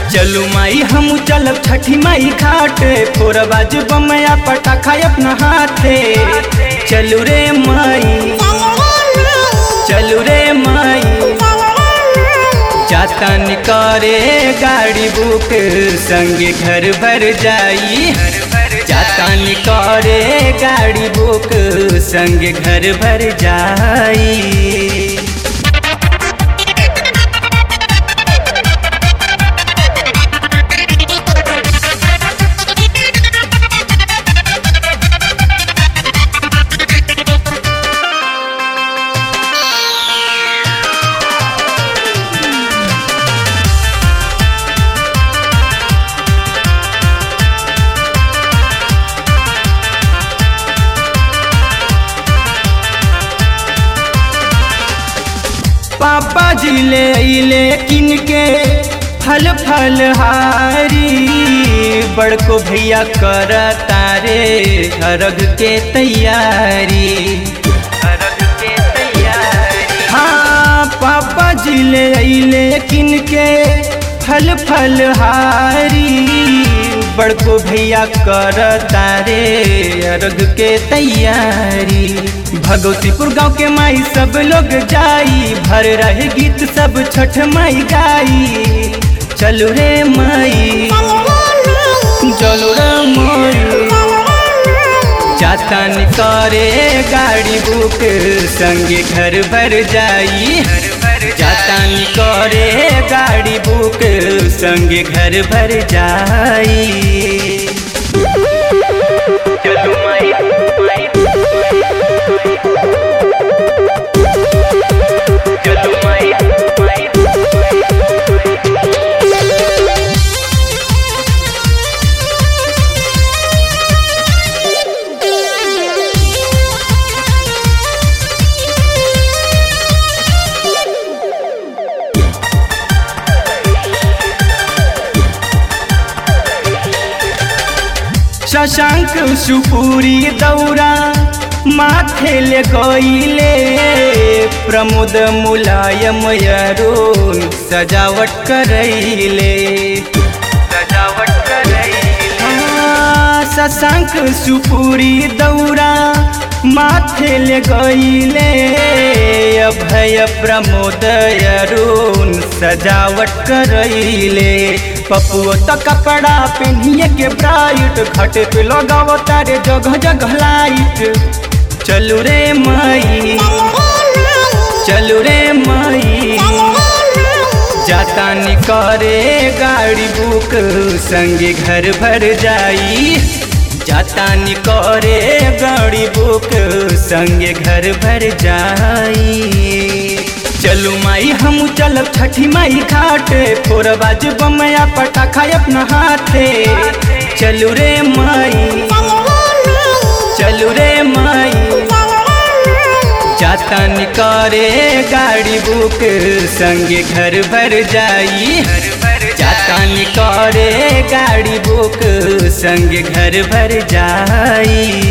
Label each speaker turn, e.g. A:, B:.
A: चलू माई हम चलब छठी माई घाटे फोरबाज बमया पटाखा अपना हाथे चलू रे माई चलू रे माई जातन करे गाड़ी बुक संगे घर भर जाई जातन करे गाड़ी बुक संगे घर भर जाई पापा जी ले अइले किन के फल फल हारी बड़को भैया कर तारे अरग के तैयारी अरग के तैयारी हाँ पापा जी ले अइले किन के फल फल हारी बड़को भैया कर तारे अर्घ के तैयारी भगवतीपुर गांव के माई सब लोग जाई भर रहे गीत सब छठ माई गाई चलो रे माई चलो रे माई जातन करे गाड़ी बुक संगे घर भर जाई जातन करे गाड़ी बुक संगे घर भर जाई चलो माई माई चलो माई माई शशांक सुपुरी दौरा माथे ले गईले प्रमोद मुलायम अरुण सजावट करैले सजावट करैले शशांक सुपुरी दौरा माथे ले गईले अभय प्रमोद अरुण सजावट करैले पपुओ तो कपड़ा पहनिए के ब्राइट घटे पे लगाव तारे जगह जगह लाइट चलू रे माई चलू रे माई जातानी करे गाड़ी बुक संगे घर भर जाई जातानी करे गाड़ी बुक संगे घर भर जाई चलू माई हम चलब छठी माई घाटे फोरबाज बमया पटाखा अपना हाथे चलू रे माई चलू रे माई जातन करे गाड़ी बुक संगे घर भर जाई जातन करे गाड़ी बुक संगे घर भर जाई